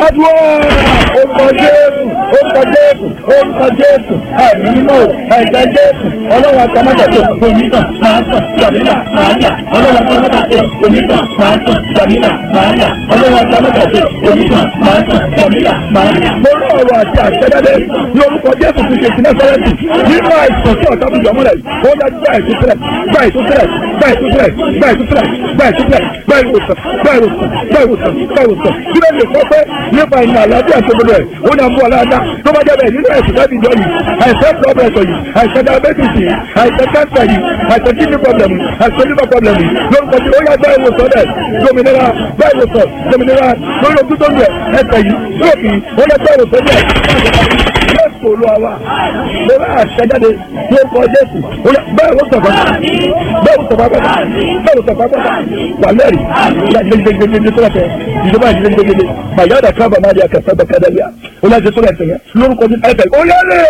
adúlọ orúkọ jésù orúkọ jésù orúkọ jésù ẹ̀mí mímọ́ ẹ̀jẹ̀ jésù ọlọ́run àtàmọ́tàtò onítàn máa tàn jàmínà máa yà ọlọ́run àtàmọ́tàtò onítàn máa tàn jàmínà máa yà ọlọ́run àtàmọ́tàtò onítàn máa tàn jàmínà máa yà. mo rọ ọ̀rọ̀ àti àṣẹjáde ní orúkọ jésù ti ṣe ìsinmi sọ́rẹ́tì nínú àìsàn tí ọ̀tá fi jọmọ́lẹ̀ ó yá gbá ìtúsílẹ̀ gbá ìtúsílẹ̀ gbá ìtúsílẹ̀ gbá ìtúsílẹ̀ gbá ìtúsílẹ̀ gbá ìwòsàn gbá ìwòsàn gbá ìwòsàn gbá ìwòsàn kí ló lè sọ pé nípa ìnà àlàáfíà tó gbọdọ̀ ẹ̀ ó ní àmú ọ̀làdá tó bá jẹ́ bẹ́ẹ̀ nínú ẹ̀sìn láti jọ yìí àìsàn pọ́blẹ̀sọ̀ yìí àìsàn diabetes yìí àìsàn cancer yìí àìsàn kidney problem yìí àìsàn liver problem yìí lórúkọ tí ó yá gbá ìwòsàn rẹ̀ dominira gbá ìwòsàn dominira lórí ojú tó ń bẹ̀ ẹsẹ̀ yìí lóòkì ó yá gbá ìwòsàn rẹ̀ jésù olúwa mo bá àṣẹjáde tí ó kọ jésù bẹ́ẹ̀ ló sọ̀fà bẹ́ẹ̀ ló sọ̀fà pátá bẹ́ẹ̀ ló sọ̀fà pátá wà lẹ́rì gbẹgbẹgbẹgbẹ tó lọ́tẹ̀ ìjọba ìgbẹgbẹgbẹ bàyáda kábà máa di àkàtà bàkàdàlíà ó láti tó lẹ́sẹ̀ yẹn lórúkọ ní ẹ̀fẹ̀ ó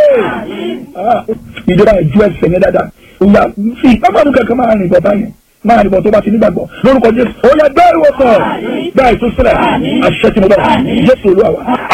lẹ́rì ìjọba ìjú ẹsẹ̀ yẹn dáadáa ìyá fi pápánu kankan máa rìn bọ̀bá yẹn máa rìn bọ̀ tó bá ti nígbàgbọ́ lórúkọ jésù ó yẹ bẹ́ẹ̀ ìwòsàn bẹ́ẹ̀ tó sílẹ̀ àṣẹ tí mo bá jésù olúwa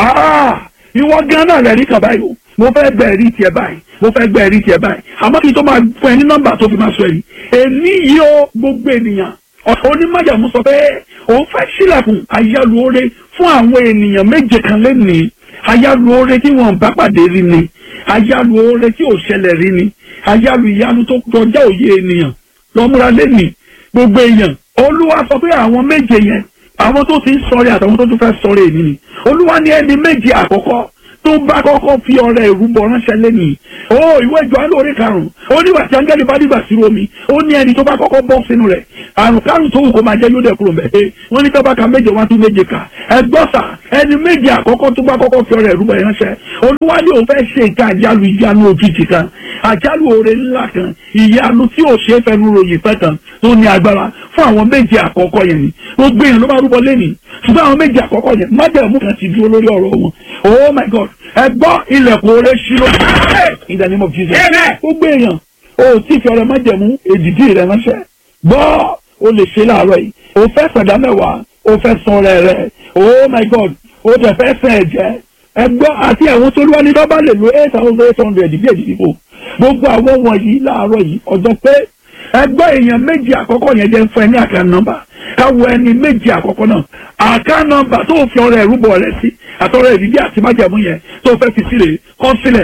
wa ìwọ gan náà lẹ́rìí kan báyìí o mo fẹ́ gbẹ ẹ̀rí tiẹ̀ báyìí mo fẹ́ gbẹ ẹ̀rí tiẹ̀ báyìí àmọ́ kí n tó máa fún ẹ ní nọ́mbà tó fi máa sọ èyí èmi yìí ó gbogbo ènìyàn onímọ̀jàmú sọ pé òun fẹ́ sílẹ̀kùn àyálù oore fún àwọn ènìyàn méje kan lẹ́nìí àyálù oore tí wọ́n bá pàdé rí ni àyálù oore tí ò ṣẹlẹ̀ rí ni àyálù ìyanu tó kọjá òye ènìyàn lọ́múra lẹ́nìí gbogbo èèyàn olúwa sọ pé àwọn méje yẹn àwọn tó ti ń sọ̀rẹ́ àtàwọn tó tún fẹ́ sọ̀rẹ́ èmi ni olúwa ní ẹni méje àkọ́kọ́ tó bá kọ́kọ́ fi ọrẹ ìrúbọ ránṣẹ́ lẹ́nìí ó ìwé Jòhánù orí karùn-ún ó nígbà tí áńgẹ́lì bá dìgbà sí omi ó ní ẹni tó bá kọ́kọ́ bọ́ sínú rẹ̀ àrùn kárùn tó wù kó máa jẹ́ yóò dẹ̀ kúrò mẹ́ wọ́n ní tó bá ka méje wá tún méje kà ẹgbọ́sà ẹni méje àkọ́kọ́ tó bá kọ́kọ́ fi ọrẹ ìrúbọ ránṣẹ́ olúwa ní òun fẹ́ ṣe ìka àjálù ìyanu òjijì kan àjálù oore ńlá kan ìyanu tí ò ṣe é fẹnu ròyìn pẹ́ kan tó ní agbára fún àwọn méje àkọ́kọ́ yẹn ni gbogbo èèyàn ló máa rúbọ lẹ́nìí ṣùgbọ́n àwọn méje àkọ́kọ́ yẹn májẹ̀mú kan ti dúró lórí ọ̀rọ̀ wọn oh my god ẹ gbọ́ ilẹ̀kùn oore ṣí ló in the name of jesus gbogbo èèyàn o tí fi ọrẹ májẹ̀mú èdìdí rẹ ránṣẹ́ gbọ́ o lè ṣe láàárọ̀ yìí o fẹ́ sẹ̀dá mẹ́wàá o fẹ́ san ọrẹ rẹ oh my god o tẹ̀ fẹ́ sẹ̀ ẹ̀jẹ̀ ẹ gbọ́ àti àwọn tó lúwa ní bábá lè lo eight thousand eight hundred bí èdìdí fò gbogbo àwọn wọ̀nyí láàárọ̀ yìí ọjọ́ pé ẹgbẹ́ èèyàn méjì àkọ́kọ́ yẹn jẹ́ fún ẹ ní àká nọ́mbà káwọ ẹni méjì àkọ́kọ́ náà àká nọ́mbà tó fi ọrẹ ẹ̀rúbọ rẹ sí àtọrẹ ìdílé àti májàmú yẹn tó fẹ́ fi sílẹ̀ kọ́ sílẹ̀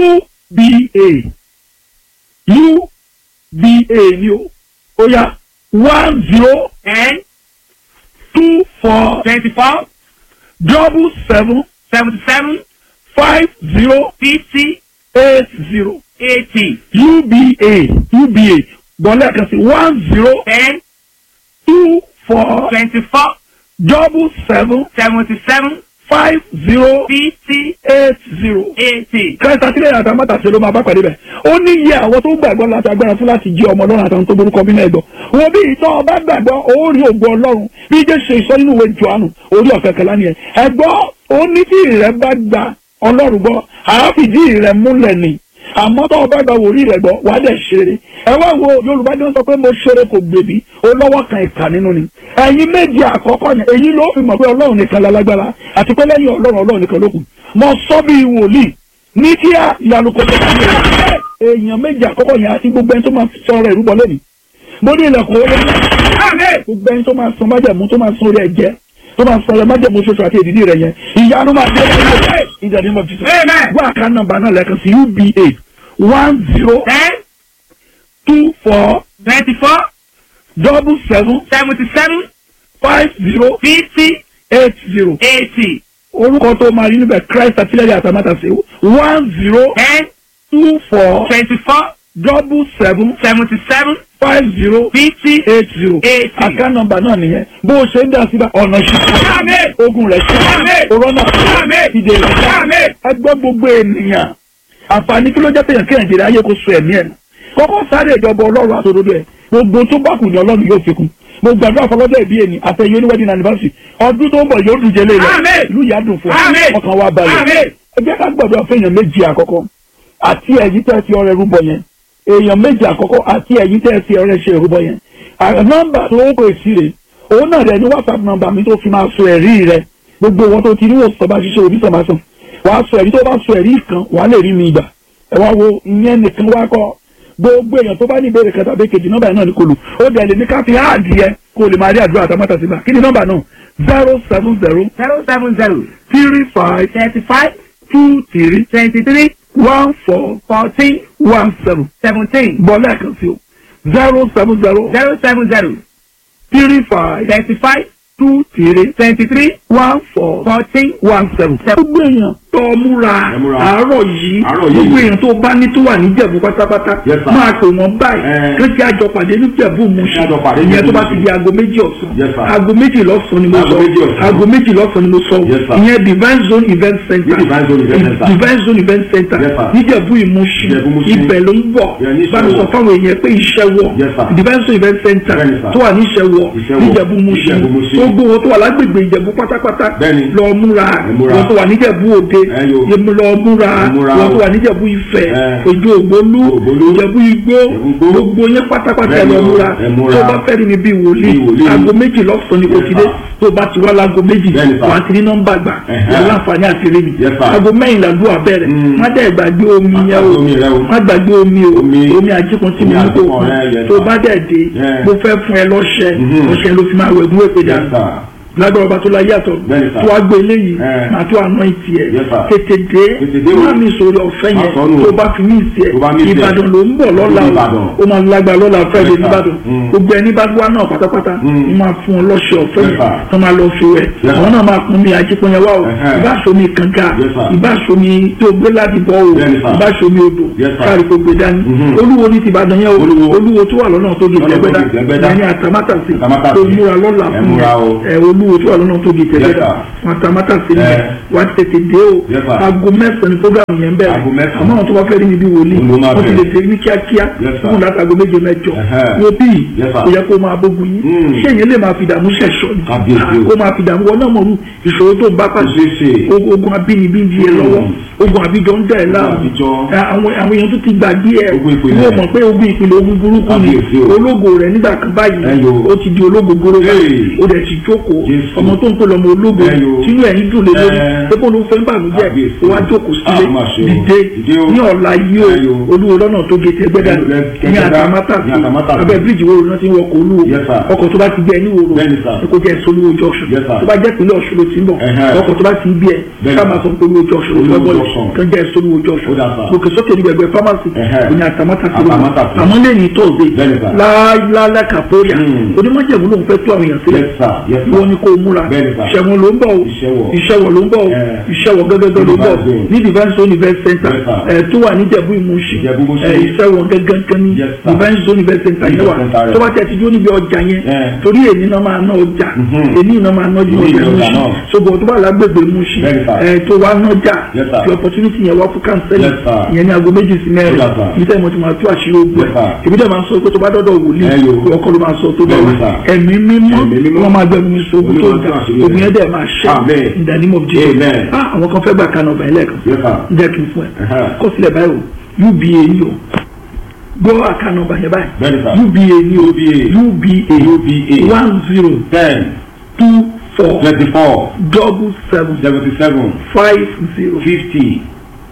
uba uba ni o ó yá one zero ten two four twenty-four double seven seventy-seven five zero fifty eight zero eighty uba uba gbọ́lẹ̀ kan sí one zero ten two four twenty-four double seven seventy-seven five zero fifty eight zero. eighty. kẹta sílẹ̀ àtàwọn mọ́tàṣe ló máa bá pàdé bẹ̀. ó ní iye àwọn tó gbàgbọ́ láti agbára fún láti jí ọmọ ọlọ́run àtàwọn tó borúkọ bí náà gbọ́. wo bí ìtọ́ ọba gbàgbọ́ ó rí ògo ọlọ́run bí jẹ́ ṣe ìsọ nínú ìwé Jòhánù orí ọ̀fẹ́ kẹlá nìyẹn. ẹ̀gbọ́ ó ní tí ìrẹ́ bá gba ọlọ́run gbọ́ àáfìdí ìrẹ́ múlẹ̀ ni àmọ́ tó o bá gba wòlíì rẹ̀ gbọ́ wàá dẹ̀ ṣeré ẹ wá wo yorùbá ni wọ́n sọ pé mo ṣeré kò gbèbí o lọ́wọ́ kan ìkà nínú ni ẹ̀yin méjì àkọ́kọ́ yẹn èyí ló fi mọ̀ pé ọlọ́run nìkan lálágbára àti pé lẹ́yìn ọlọ́run ọlọ́run nìkan ló kù mo sọ bí wòlíì ní kí á ìyanu kò tó kí èèyàn méjì àkọ́kọ́ yẹn àti gbogbo ẹni tó máa sọ ọ̀rọ̀ ìrúbọ lẹ́nìí mo ní ilẹ̀kùn orí gbogbo ẹni tó máa san májẹ̀mú tó máa san orí ẹ̀jẹ̀ tó máa sọ ẹ májẹ̀mú ṣoṣo àti èdìdí rẹ̀ yẹn ìyanu máa dé ìdàdí mọ̀ jùlọ wọ́n àká nọ́mbà náà lẹ́ẹ̀kan sí uba one zero ten two four twenty-four double seven seventy-seven five zero fifty eight zero eighty orúkọ tó máa rí níbẹ̀ christ àtìlẹ́yìn àtàmátàsé one zero ten two four twenty-four double seven seventy-seven five zero fifty eight zero eighty. àká nọ́mbà náà nìyẹn bó o ṣe ń dá síbẹ̀ ọ̀nà Àmín. ṣíṣe ogun rẹ̀ ṣe Àmín. òrọ́nà Àmín. ìdè rẹ̀ Àmín. ẹgbẹ́ gbogbo ènìyàn àǹfààní kí ló jẹ́ péyàn kéèyàn jèrè ayé kó so ẹ̀mí ẹ̀ nù kọ́kọ́ sáré ìjọba ọlọ́run àtòdodo ẹ̀ gbogbo tó bá kù ní ọlọ́run yóò fi kún mo gbàdúrà fọlọ́jọ́ ìbí ẹni àtẹ̀yẹ oníwẹ́dìn anniversary ọdún tó ń bọ̀ yóò dùn jẹ́lé rẹ̀ Àmín. ìlú yà dùn fún Àmín. ẹ ọkàn wa balẹ̀ Àmín. ẹ jẹ́ ká gbàdúrà fẹ́yàn méjì àkọ́kọ́ àti ẹ̀yìn tẹ́ fi ọrẹ rúbọ yẹn èèyàn méjì àkọ́kọ́ àti ẹ̀yìn tẹ́ fi ọrẹ ṣe rúbọ yẹn À- nọ́mbà tó ń pè sí rè òun náà rẹ̀ ní whatsapp nọ́mbà mi tó fi máa so ẹ̀rí rẹ̀ gbogbo wọn tó ti ní òsàn bá ṣiṣẹ́ òbí sàn bá sàn wàá sọ ẹ̀rí tó bá sọ ẹ̀rí kan wàá lè rí mi ìgbà ẹ wá wo ìyẹn nìkan wá kọ́ gbogbo èèyàn tó bá ní ìbéèrè kan tàbí kejì nọ́mbà náà ní kò lù ó dẹ̀ lè ní ká fi áàdì yẹ kó o lè máa rí àdúrà àtàmọ́tà sí gbà kí ni nọ́mbà náà zero seven zero zero seven zero three five thirty five two three twenty three one four fourteen one seven seventeen bọ́ lẹ́ẹ̀kan sí o zero seven zero zero seven zero three five thirty five two three twenty three one four fourteen one seven. gbogbo èèyàn tó múra Ẹ múra. àárọ̀ yìí Àárọ̀ yìí. gbogbo èèyàn tó bá ní tó wà níjẹ̀bú pátápátá Yes, sir. máa pè wọ́n báyìí Ẹ. kí kí àjọ pàdé níjẹ̀bú Mùṣín Àjọ pàdé ìyẹn tó bá níjẹ̀bú ti di aago méjì ọ̀sán Yes, sir. aago méjì lọ́sàn-án ni mo Aago sọ méjì ọ̀sán. aago méjì lọ́sàn-án ni mo sọ Yes, sir. ìyẹn divine zone event center Ní Divine Zone Event Center. divine zone event center Yes, sir. níjẹ̀bú Ìmùṣín Ìjẹ̀bú Ìmùṣín. ibẹ̀ ló ń bọ̀ Yeah, ní bá mi sọ Ìṣẹ́wọ̀. fáwọn èèyàn pé iṣẹ́ wọ̀ Yes, sir. divine zone event center Bẹ́ẹ̀ni, sir. tó wà ní Ìṣẹ́wọ̀ Ìṣẹ́wọ̀. níjẹ̀bú Ìmùṣín Ìjẹ̀bú Ìmùṣín. tó gbówó tó wà lágbègbè Ìjẹ̀bú pátápátá Bẹ́ẹ̀ni. lọ múra Ẹ múra. wọn tó wà níjẹ̀bú òde Ẹ yo. yẹmu lọ múra Ẹ múra wọn o. tó wà níjẹ̀bú Ifẹ̀ Ẹ. ojú ògbólú Ògbólú. ìjẹ̀bú igbó Ìjẹ̀bú igbó. gbogbo yẹn pátápátá ẹ Bẹ́ẹ̀ni lọ o. múra Ẹ múra. tó bá fẹ́ rí mi bí wòlíì Bí wòlíì. aago méjì lọ́sàn-án ni kò Yes, ti dé sir. tó bá ti wá láago méjì Bẹ́ẹ̀ni, sir. wà á ti ní nọ́mbà gbà Ẹ̀hẹ́. wà láǹfààní àti rí mi Yes, sir. aago mẹ́yìnlá ló àbẹ̀rẹ̀ Mm. má dẹ̀ gbàgbé omi Má yẹn o gbàgbé omi rẹ o. má gbàgbé omi o Omi. omi àjíkun tí Omi mo ní kó àjíkun rẹ, yes, tó sir. bá dẹ̀ dé Yeah. mo fẹ́ fún ẹ lọ́ṣẹ Mhm. ọṣẹ ló fi máa wẹ̀ gún èpè Yes, dànù sir. lágbára ọba tó la yàtọ̀ Bẹ́ẹ̀ni, sir. tó wá gbé eléyìí Eh. máa tó àná ìtì ẹ̀ Yes, sir. tètè dé Tètè dé o. má mi sọ̀rọ̀ ọ̀fẹ́ Má yẹn sọnù o. tó bá fi mí ìsì ẹ̀ Tó bá mí ìsì ẹ̀. ìbàdàn ló ń bọ̀ lọ́la Ìbàdàn. o ó máa lágbára lọ́la fẹ́ẹ́ Yes, sir. nìbàdàn Mm. gbogbo ẹni bá wá náà pátápátá Mm. ó máa fún ọ lọ́ṣẹ ọ̀fẹ́ Yes, yẹn sir. tó máa lọ fi wẹ̀ Yes, àwọn sir. náà máa kún mi àjípọ̀nyẹ wá o Ẹ̀hẹ́. ìbá somi kànga Yes, sir. ìbá somi tó gbé láti bọ́ o Bẹ́ẹ̀ni, sir. ìbá somi odò Yes, sir. káàrí kó gbé dání Mhm. olúwo ní ti ìbàdàn yẹn o Olúwo. olúwo tó wà lọ́nà tó gé Lọ́nà tó tẹ́gbẹ́dá gé Tẹ́gbẹ́dá. ẹni àtàmátàsí Àtàmátàsí. tó múra lọ́la Ẹ fún múra o. ẹ olúwo tó wà lọ́nà tó gé tẹ́gbẹ́dá sir. wọn àtàmátàsí ni Ẹ. wà á tètè dé o Yes, sir. aago mẹ́sàn-án ni program yẹn bẹ̀rẹ̀ Aago mẹ́sàn-án. àmọ́ àwọn tó bá fẹ́ rí mi bí wòlíì Olúwo máa wọ́n ti lè bẹ̀rẹ̀. dé ní kíákíá Yes, sir. fún láti aago méje mẹ́jọ Ẹ̀hẹ́. wo bí Yes, sir. kò yẹ kó máa bógun yín Mm. ṣé èyàn lè máa fi dààmú ṣẹ̀ṣọ́ ni Kábíyèsí o. kó máa fi dààmú wọn náà mọ̀rú ìṣòro tó ń bá pàṣẹ Ṣé ṣe. ogun ogun abínibí ń di ẹ lọ́wọ́ ogun àbíjọ ń dẹ̀ ẹ́ láàmú àbíjọ. Ẹ, àwọn àwọn èèyàn tó ti gbàgbé ẹ Ogun ìpìlẹ̀. wọ́n mọ̀ pé ogun ìpìlẹ̀ ogun burúkú ni Kábíyèsí o. ológo rẹ̀ nígbà kan báyìí Ẹ yo. ó ti di ológo gbóró báyìí Hey. ó dẹ̀ ti jókòó Jésù. ọmọ tó ń pè lọ́mọ ológo Ẹ yo. sínú ẹ̀yìn dùn lé lórí Ẹ. pé bó ló fẹ́ ń bànújẹ́ Kábíyèsí. ó wá jókòó sílé Ah, má ṣe o. dìde Dìde o. ní ọ̀la yìí Ẹ yo. o olúwo lọ́nà tó gé tẹ́gbẹ́dá Ẹ- ẹ- ní Tẹ́gbẹ́dá, àtàmátàsí ní Àtàmátàsí. abẹ́ bíríìjì wo ló ti ń wọkọ̀ olúwo Yes, sir. ọkọ̀ tó bá ti gbé ẹ ní wòrò Bẹ́ẹ̀ni, sir. kó jẹ́ solúwo junction Yes, sir. tó bá jẹ́ ìpínlẹ̀ ọ̀ṣun ló ti ń bọ̀ Ẹ̀hẹ́. ọkọ̀ tó bá ti gbé ẹ Bẹ́ẹ̀ni. ká máa sọ pé olúwo junction ló ti Olúwo wọ́n bọ̀ junction. kan jẹ́ solúwo junction Ó dà, sir. gòkè sókè ní gbẹgbẹ pharmacy Ẹ̀hẹ́. òní àtàmátàsí ló Àtàmátàsí. àmọ́ lè ní tóòzé Bẹ́ẹ̀ni, sir. láàlá kàpóríà Hmm. onímọ̀jẹ̀mú lòun fẹ́ tó àwọn èèyàn sílẹ̀ Yes, sir. Yes, sir. wọ́n ní kó múra Bẹ́ẹ̀ni, sir. ìṣẹ̀wọ̀n ló ń bọ̀ o Ìṣẹ́wọ̀. ìṣẹ̀wọ̀ ló ń bọ̀ o Eh. ìṣẹ̀wọ̀ gẹ́gẹ́gẹ́ ló ń bọ̀ Divine Zone. ní divine zone event center Yes, sir. ẹ̀ tó wà ní Ìjẹ̀bú Ìmúṣin Ìjẹ̀bú Ìmúṣin. ẹ̀ ìṣẹ̀wọ̀n gẹ́gẹ́ ní Yes, sir. divine zone event center yẹn wà Event center rẹ̀. tó bá tẹ̀ ti dúró níbi ọjà yẹn Eh. torí èyí náà máa ná ọjà Mhm. èyí náà máa ná ọjà Èyí ni ọjà Ìmúṣin náà. ṣùgbọ́n tó bá lágbègbè Ìmúṣin Bẹ́ẹ̀ni, sir. ẹ̀ tó wá nájà Yes, sir. fi opportunity yẹn wá fún kánsẹ́lì Yes, sir. ìyẹn ní aago méjì sí mẹ́rin Yes, sir. ibi tẹ́ mo ti máa tú àṣírí ogun Yes, sir. ẹ̀ èmi dẹ̀ máa ń sọ pé tó bá dọ́dọ̀ wòlíì Ẹ yo. ọkọ ló máa sọ tó bá Bẹ́ẹ̀ni, wà sir. ẹ̀mí mímọ́ Ẹ̀mí mímọ́. wọ́n máa gbẹ̀mú mi sóògùn tó Olúwa ga tó àṣírí ogun rẹ̀. yẹn dẹ̀ máa ṣe Amen. in the name of Jesus Amen. ah àwọn kan fẹ́ gbà kánà ọ̀bà ẹlẹ́ẹ̀kan Yes, sir. jẹ́ kí n fún ẹ Ẹ̀hẹ́. kó sílẹ̀ báyìí o uba ni o gbọ́ àkànà ọ̀bà yẹn báyìí Bẹ́ẹ̀ni, sir. uba ni o UBA. uba UBA. one zero ten two four twenty-four double seven seventy-seven five zero fifty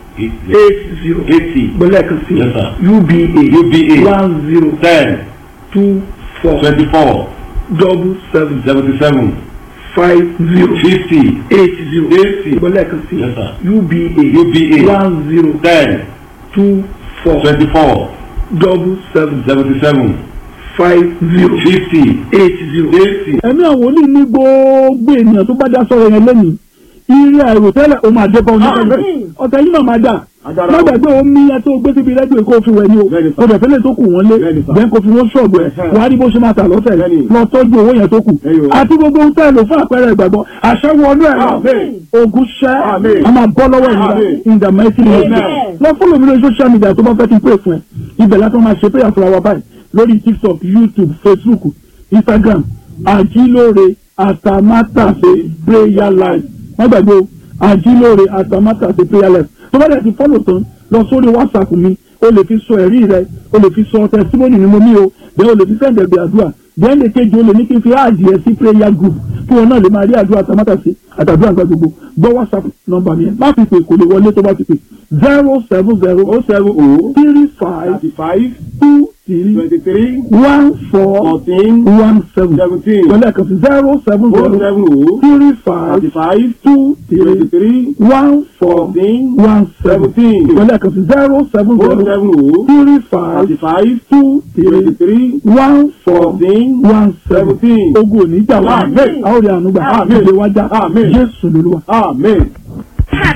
eight zero eighty gbọ́lẹ̀ kan sí Yes, sir. uba UBA. one zero ten two four twenty-four double seven seventy-seven five zero fifty eight zero eighty gbọ́lẹ̀ kan sí Yes, sir. uba UBA. one zero ten two four twenty-four double seven seventy-seven five zero fifty eight zero. eighty. ẹ̀mí àwọn oní ní gbogbo ènìyàn tó bá dá sọ̀rọ̀ yẹn lẹ́yìn ire àìrò tẹ́lẹ̀ o máa dẹ́kọ̀ ọ̀nà ọ̀tẹ̀ yìí náà máa dà má gbàgbé omi yẹn tó gbé síbi rẹ́díò kó fi wẹ̀ ni o kò dẹ̀ fẹ́lẹ̀ tó kù wọ́n lé bẹ́ẹ̀ kó fi wọ́n ṣọ̀gbọ́ ẹ̀ wọ́n á rí bó ṣe máa tà lọ́tẹ̀ lọ tọ́jú owó yẹn tó kù àti gbogbo ohun tẹ́lẹ̀ fún àpẹẹrẹ ìgbàgbọ́ àṣẹwọ́ ọdún ẹ̀ ogun ṣẹ́ a máa bọ́ lọ́wọ́ ìnira in the mighty name of Jesus lọ fún lómi lórí social media tó bá fẹ́ kí n pè fún ẹ ibẹ̀ látọ̀ máa ṣe prayer fúnra wa báyìí lórí tiktok youtube facebook instagram àjílóore àtàmátàsé prayer life wọ́n gbàgbé o àjílóore àtàmátàsé prayer life tó bá dẹ̀ ti fọ́lọ̀ tán lọ sórí whatsapp mi o lè fi sọ ẹ̀rí rẹ o lè fi sọ testimony ni mo ní o bẹ́ẹ̀ o lè fi sẹ́ǹdẹ̀ bí àdúrà bẹ́ẹ̀ni kejì ó lè ní kí n fi áàdì ẹ sí prayer group kí wọn náà lè máa rí àdúrà tamátàsí àtàdúrà àgbà gbogbo gbọ́ whatsapp nọ́mbà mi yẹn má fi pè kò lè wọlé tó bá fi pè zero seven zero o seven o three five thirty five two three twenty three one four fourteen one seven seventeen pẹ̀lú ẹ̀kan sí zero seven o zero seven o three five thirty five two twenty three three one four fourteen one seven seventeen pẹ̀lú ẹ̀kan sí zero seven o zero seven o three five thirty five two twenty three three one four fourteen one seven seventeen. ogun òní jà wá Àmín. a ó rí àánú gbà Àmín. ìdè wájà Àmín. Jésù lolúwa. amen.